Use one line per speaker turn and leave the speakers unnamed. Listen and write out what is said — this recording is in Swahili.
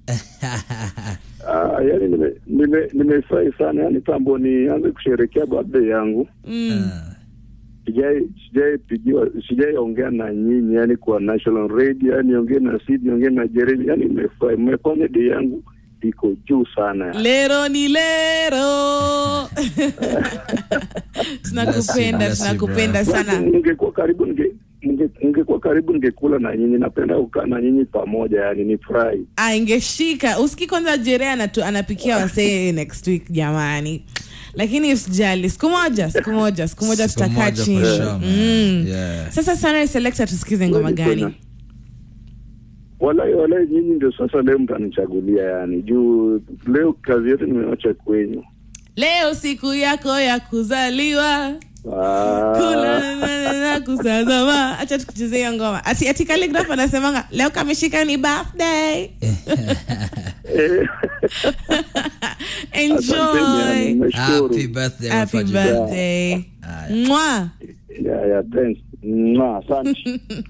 Ah, yani nimefurahi nime, nimefurahi sana yani tambo nianze kusherekea birthday yangu
Mm.
sijai sijai pigiwa sijai ongea na nyinyi yani kwa national radio yani ongee na Sid niongee na Jeremy yani nimefurahi mmefanya day yangu iko juu sana yani.
lero ni lero tunakupenda
Bless you,
tunakupenda
Basi
sana
ningekuwa karibu ninge ninge- ningekuwa karibu ningekula na nyinyi napenda kukaa na nyinyi pamoja yani ni furahi
Ah, ingeshika usiki kwanza jerea anatu, anapikia wasee next week jamani lakini usijali siku moja siku moja siku moja
Siku
tutakaa
moja for
chini
sure, man.
Mm.
Yeah.
sasa sana selector tusikize ngoma
Kweli
gani
tena. walai walai nyinyi ndio sasa leo mtanichagulia yani juu leo kazi yote nimewacha kwenyu
leo siku yako ya kuzaliwa
Ah,
kula na- na kusazama acha tukuchezea hiyo ngoma ati, ati Calligraph anasemanga leo kameshika ni birthday
eh, asanteni yani,
enjoy
nimeshukuru.
Happy birthday,
happy
Mafaji.
birthday
Haya.
Mwah.
Yeah, yeah, thanks. Mwah, asante